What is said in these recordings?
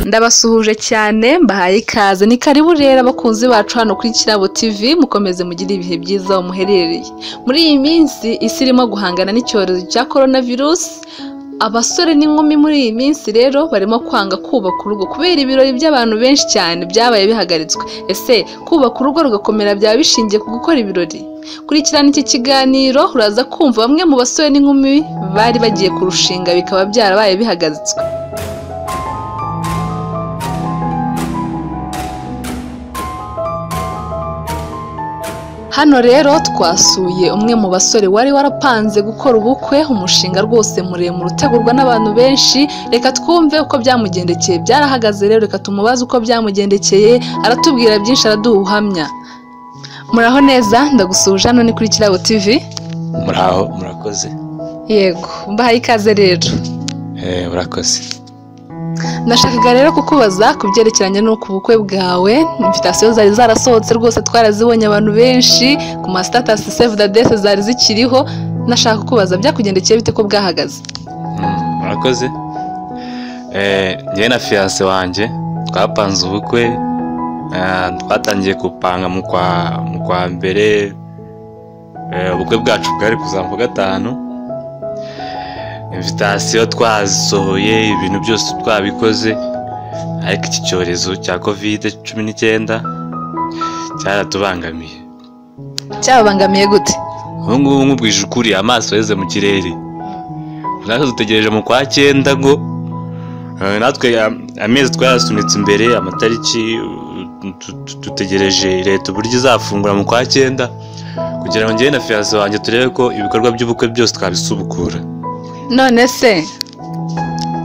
ndabasuhuje cyane mbahaye ikaze ni karibu rero abakunzi bacu hano kuri kirabo tv mukomeze mugire ibihe byiza aho muherereye muri iyi minsi isi irimo guhangana n'icyorezo cya korona virusi abasore n'inkumi muri iyi minsi rero barimo kwanga kubaka urugo kubera ibirori by'abantu benshi cyane byabaye bihagaritswe ese kubaka urugo rugakomera byaba bishingiye ku gukora ibirori kurikirana iki kiganiro uraza kumva bamwe mu basore n'inkumi bari bagiye kurushinga bikaba byarabaye bihagaritswe Hano rero twasuye umwe mu basore wari warapanze gukora ubukwe umushinga rwose muremure utegurwa n'abantu benshi reka twumve uko byamugendekeye byarahagaze rero reka tumubaze uko byamugendekeye aratubwira byinshi araduha ubuhamya muraho neza ndagusuhuje hano ni kuri kirabo tv muraho murakoze yego mbahaye ikaze rero Eh, murakoze Nashakaga rero kukubaza ku byerekeranye n'uko ubukwe bwawe invitasiyo zari zarasohotse rwose twarazibonye abantu benshi ku masitatasi save the date zari zikiriho nashaka kukubaza byakugendekeye bite ko bwahagaze Mm, murakoze Eh, njyewe na fiyanse wanjye twapanze ubukwe Ah, twatangiye gupanga mu kwa mu kwa mbere Eh, ubukwe bwacu bwari kuzamuka ku gatanu invitasiyo twasohoye ibintu byose twabikoze ariko iki cyorezo cya kovide cumi n'icyenda cyaratubangamiye cyababangamiye gute ubu ngubu nkubwije ukuri amaso yeze mu kirere natwe dutegereje mu kwa cyenda ngo eh, natwe am- amezi twarasunitse imbere amatariki eh, tu- tu- dutegereje leta uburyo izafungura mu kwa cyenda kugira ngo njyewe na fiyanse wanjye turebe ko ibikorwa by'ubukwe byose twabisubukura none se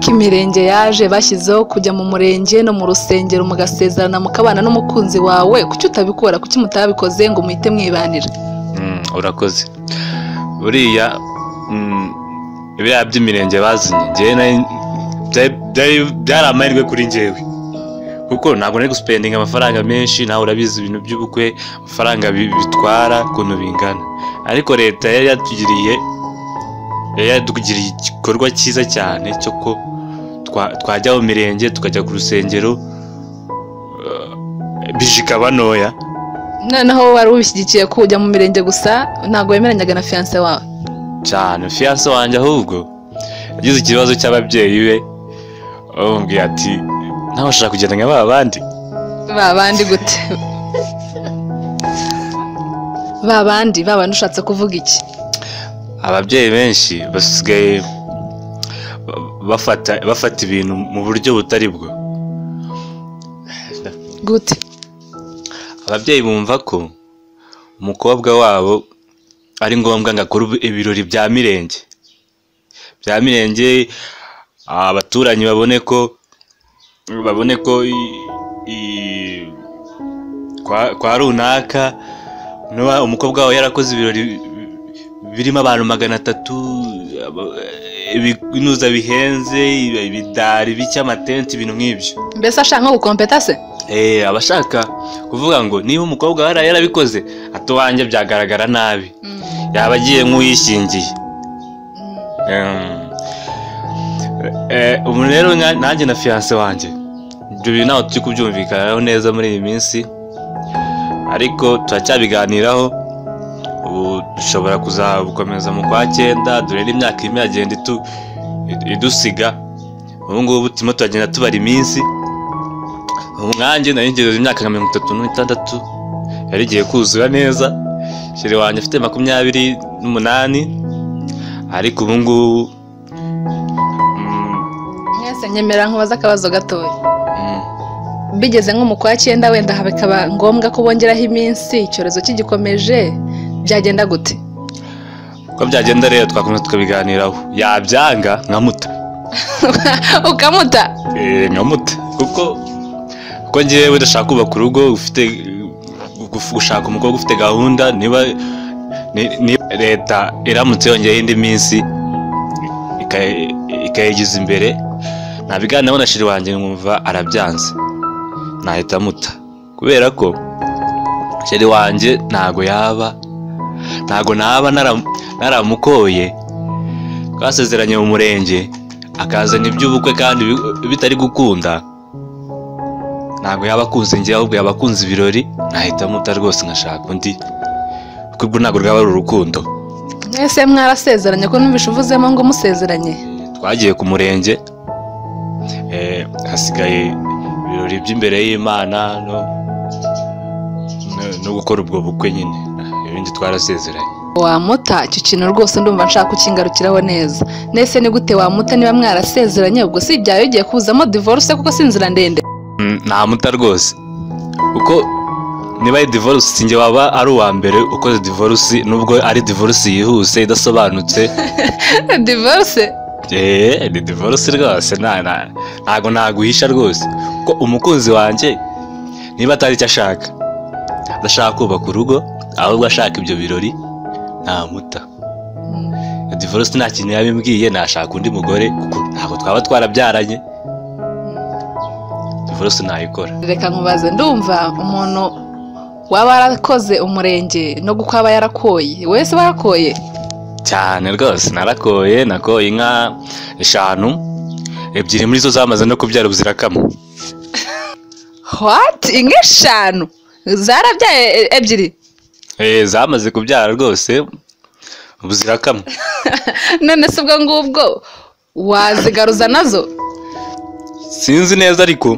ko imirenge yaje bashyizeho kujya mu murenge no mu rusengero mugasezerana mukabana n'umukunzi wawe kuki utabikora kuki mutabikoze ngo muhite mwibanira Mm, urakoze buriya mm, biriya by'imirenge bazanye njyewe nari- byari- byari- byari amahirwe kuri njyewe kuko ntabwo nari gusipendinga amafaranga menshi nawe urabizi ibintu by'ubukwe amafaranga bi- bitwara ukuntu bingana ariko leta yari yatugiriye yari yatugiriye igikorwa cyiza cyane cyo ko twa- twajya mu mirenge tukajya ku rusengero eh, bije ikaba ntoya noneho wari ubishyigikiye ko ujya mu mirenge gusa ntabwo wemeranyaga na fiyanse wawe cyane fiyanse wanjye ahubwo yagize ikibazo cy'ababyeyi be bamubwiye ati nawe ushaka kugenda nka ba bandi ba bandi gute ba bandi ba bandi ushatse kuvuga iki ababyeyi benshi basigaye ba- bafata bafata ibintu mu buryo butari bwo gute ababyeyi bumva ko umukobwa wabo ari ngombwa ngo akore ubu- ibirori bya mirenge bya mirenge abaturanyi babone ko babone ko i- i- kwa, kwa runaka nuba umukobwa wawe yarakoze ibirori birimo abantu magana atatu aba- ibinuza bihenze ibidari bike amatenti ibintu nk'ibyo mbese ashaka nko gukompeta se Eh, abashaka kuvuga ngo niba umukobwa wari yarabikoze atuwanjye byagaragara nabi yaba agiye nk'uwishingiye Em, eh, ubu rero nka- nanjye na fiyanse wanjye ibyo bintu ntabwo turi kubyumvikanaho neza muri iyi minsi ariko turacyabiganiraho ubu dushobora kuzabukomeza mu kwa cyenda dore n'imyaka irimo iragenda itu- idusiga ubu ngubu turimo turagenda tubara iminsi ubu nkanjye nari ngejeje imyaka nka mirongo itatu n'itandatu yari igiye kuzura neza shere wanjye afite makumyabiri n'umunani ariko ubu ngubu mm, mwese nyemera nkubaza akabazo gatoya mm, bigeze nko mu kwa cyenda wenda bikaba ngombwa ko bongeraho iminsi icyorezo kigikomeje byagenda gute uko byagenda rero twakomeza tukabiganiraho yabyanga nkamuta ukamuta Eh, nkamuta kuko kuko ngewe udashaka kubaka urugo ufite guf- gushaka umukobwa ufite gahunda niba ni- ni- leta iramutse yongeyeho indi minsi ika- ikayigiza imbere nabiganiraho na shiri wanjye nkumva arabyanze nahita amuta kubera ko shiri wanjye ntago yaba ntago naba nara- naramukoye twasezeranye mu murenge akazana iby'ubukwe kandi bi- bitari gukunda ntabwo yaba akunze njye ahubwo yaba akunze ibirori nahitamo uta rwose nkashaka undi kuko urwo ntabwo rwaba ari urukundo mwese mwarasezeranye ko numvise uvuzemo ngo musezeranye twagiye ku murenge eh, hasigaye ibirori by'imbere y'imana no- no- no gukora ubwo bukwe nyine ibindi twarasezeranye wamuta icyo kintu rwose ndumva nshaka kukingarukiraho neza nese ni gute wamuta niba mwarasezeranye ubwo si ibyawe ugiye kuzamo divorce kuko si inzira ndende Mm, nta muta rwose kuko niba ari divorce sinjye waba ari uwa mbere ukoze divorce nubwo ari divorce yihuse idasobanutse divorce eee ni divorce rwose nta- nta- ntago naguhisha rwose ko umukunzi wanjye niba atari icyo ashaka adashaka kubaka urugo ahubwo ashaka ibyo birori ntamuta divorce nta kintu yabimbwiye nashaka undi mugore kuko ntabwo twaba twarabyaranye divorce ntayikora reka nkubaze ndumva umuntu waba yarakoze umurenge no kuko aba yarakoye wese aba yarakoye cyane rwose narakoye nakoye inka eshanu ebyiri muri zo zamaze no kubyara ubuzirakamwe what inka eshanu zarabyaye e- ebyiri Eh, zamaze kubyara rwose ubuzirakamwe none se ubwo ngubwo wazigaruza nazo sinzi neza ariko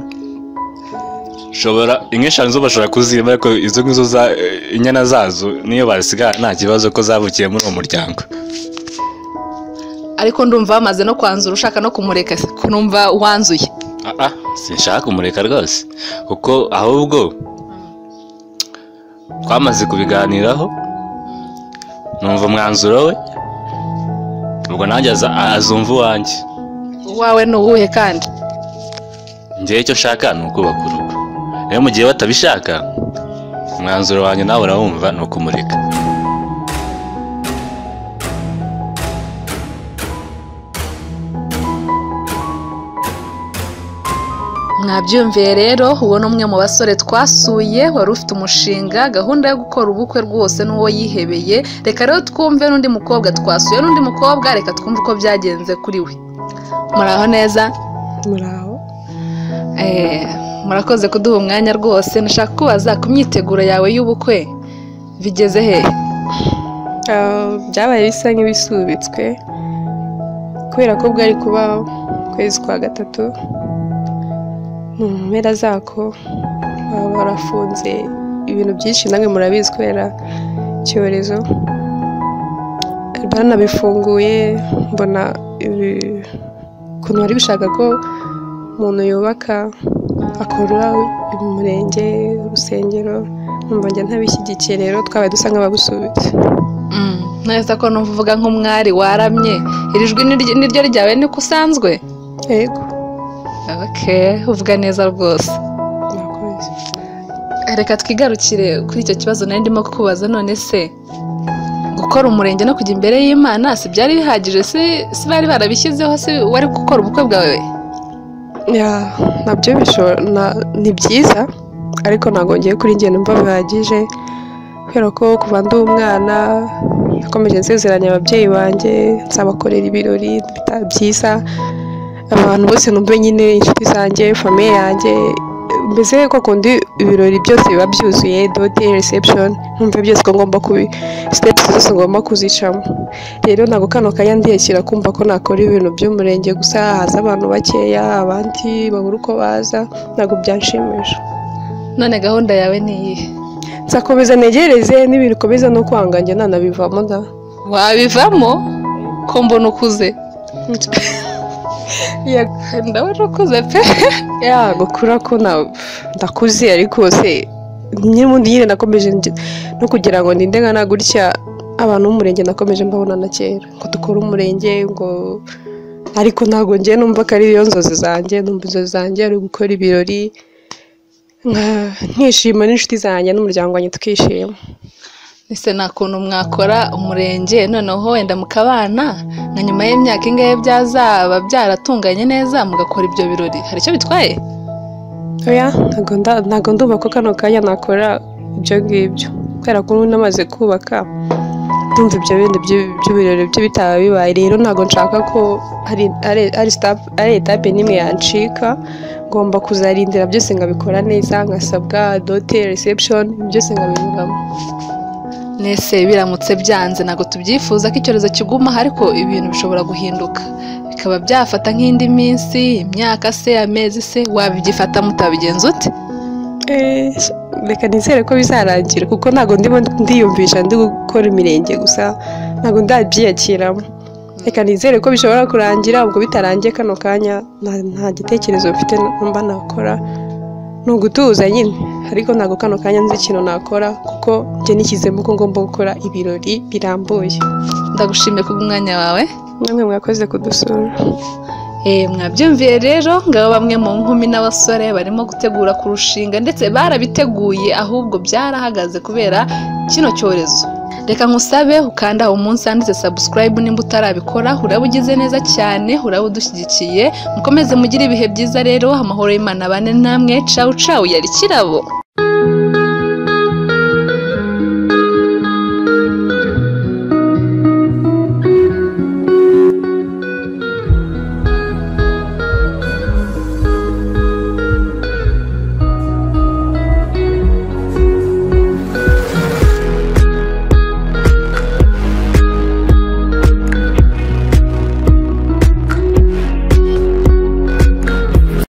shobora inka eshanu zo bashobora kuziba ariko izo ngizo za eh, inyana zazo niyo bazisigara nta kibazo ko zavukiye muri uwo muryango ariko ndumva bamaze no kwanzura ushaka no kumureka numva wanzuye aa sinshaka kumureka rwose kuko ahubwo twamaze kubiganiraho numva umwanzuro we ubwo nanjye aza- azumva uwanjye uwawe ni uwuhe kandi njyewe icyo nshaka ni ukubaka urugo rero mu gihe batabishaka umwanzuro wanjye nawe urawumva ni ukumureka mwabyumviye rero uwo ni umwe mu basore twasuye wari ufite umushinga gahunda yo gukora ubukwe rwose n'uwo yihebeye reka rero twumve n'undi mukobwa twasuye n'undi mukobwa reka twumve uko byagenze kuri we muraho neza muraho Eh, murakoze kuduha umwanya rwose nashaka kubaza ku myiteguro yawe y'ubukwe bigeze hehe Ah, byabaye bisa nk'ibisubitswe kubera ko bwari kuba ukwezi kwa gatatu mu mpera zako baba barafunze ibintu byinshi namwe murabizi kubera icyorezo banabifunguye mbona ibi- ukuntu bari bishaka ko umuntu yubaka akora umurenge urusengero numva njya ntabishyigikiye rero twabaye dusa nk'ababusubitse Mm, neza ko numva uvuga nk'umwari waramye iri jwi niryo- niryo ryawe niko usanzwe yego okay uvuga neza rwose murakoze reka twigarukire kuri icyo kibazo nari ndimo kukubaza none se gukora umurenge no kujya imbere y'imana si byari bihagije si si bari barabishyizeho si wari gukora ubukwe bwawe Ya, nabyo bishobora na- ni byiza ariko ntabwo ngiye kuri njye numva bihagije kubera ko kuva ndi umwana nakomeje nsezeranya ababyeyi banjye nzabakorera ibirori bita- byiza abantu bose numve nyine inshuti zanjye famiye yanjye mbese ko kundi ibirori byose biba byuzuye dote reception numve byose ko ngomba kubi steps zose ngomba kuzicamo rero ntabwo kano kanya ndiyakira kumva ko nakora ibintu by'umurenge gusa haza abantu bakeya abandi babura uko baza ntabwo byanshimisha none gahunda yawe ni iyihe nzakomeza negereze n'ibikomeza no kwanga njye nanabivamo da wabivamo ko mbona ukuze Ya- ndabona ukuze pe ya gukura ko na- ndakuze ariko se nyine ubundi nyine nakomeje nge- no kugira ngo ninde nkana gutya abantu b'umurenge nakomeje mbabona na kera ngo dukore umurenge ngo ariko ntabwo njye numva ko ari yo nzozi zanjye numva inzozi zanjye ari gukora ibirori nka- nkishima n'inshuti zanjye n'umuryango wanjye tukishima ese nta kuntu mwakora umurenge noneho wenda mukabana na nyuma y'imyaka ingahe byazaba byaratunganye neza mugakora ibyo birori hari icyo bitwaye oya ntabwo nda- ntabwo ndumva ko kano kanya nakora ibyo ngibyo kubera ko ubu namaze kubaka ndumva ibyo bintu by'u- by'ibirori byo bitaba bibaye rero ntabwo nshaka ko hari ari- ari sitapu- ari etape n'imwe yancika ngomba kuzarindira byose ngabikora neza nkasabwa dote reception byose ngabinyuramo nese biramutse byanze ntabwo tubyifuza ko icyorezo kigumaho ariko ibintu bishobora guhinduka bikaba byafata nk'indi minsi imyaka se amezi se wabyifata mutabigenza ute Eh, reka nizere ko bizarangira kuko ntabwo ndimo ndiyumvisha ndi gukora imirenge gusa ntabwo ndabyiyakiramo reka nizere ko bishobora kurangira ubwo bitarangiye kano kanya nta- nta gitekerezo mfite mba nakora ni ugutuza nyine ariko ntabwo kano kanya nzi ikintu nakora kuko njye nishyizemo ko ngomba gukora ibirori birambuye ndagushimiye kubw'umwanya wawe namwe mwakoze kudusura Eh, mwabyumviye rero ngabo bamwe mu nkumi n'abasore barimo gutegura kurushinga ndetse barabiteguye ahubwo byarahagaze kubera kino cyorezo reka nkusabe ukanda aho umunsi handitse subscribe nimba utarabikora uraba ugize neza cyane uraba udushyigikiye mukomeze mugire ibihe byiza rero amahoro y'imana bane namwe cawu cawu yari kirabo